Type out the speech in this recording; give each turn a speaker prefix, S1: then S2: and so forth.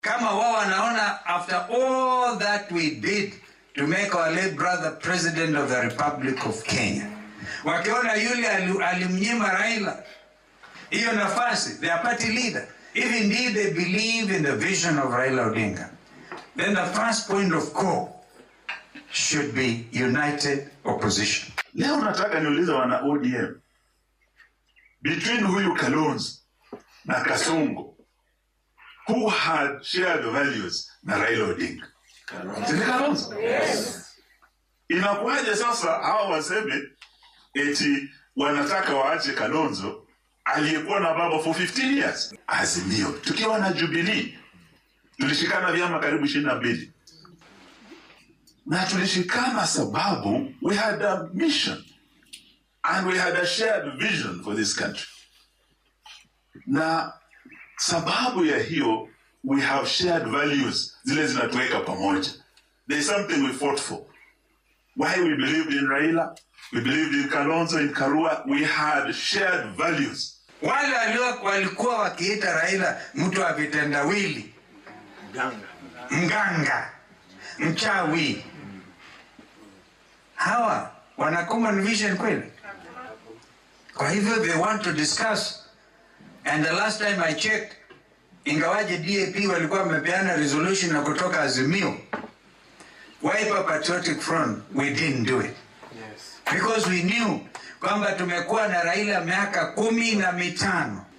S1: kama wao wanaona after all that we did to make our late brother president of the republic of kenya wakiona yule ali- alimnyima raila hiyo nafasi their party leader if indeed they believe in the vision of raila odinga then the first point of call should be united opposition
S2: Leo nataka niulize wana ODM, between huyu Kalonzo na Kasongo, who had shared values na Raila Odinga? Si ni Kalonzo? Inakuwaje sasa hawa waseme eti wanataka waache Kalonzo aliyekuwa na baba for 15 years? Azimio tukiwa na Jubilee tulishikana vyama karibu ishirini na mbili na tulishikana sababu we had a mission and we had a shared vision for this country na sababu ya hiyo we have shared values zile zinatuweka pamoja there is something we fought for why we believed in raila we believed in kalonzo in karua we had shared values
S1: wale walio walikuwa wakiita raila mtu wa vitendawili mganga mchawi hawa wana common vision kweli kwa hivyo they want to discuss and the last time i checked ingawaje dap walikuwa wamepeana resolution na kutoka azimio wiper patriotic front we didn't do it because we knew kwamba tumekuwa na raila miaka kumi na mitano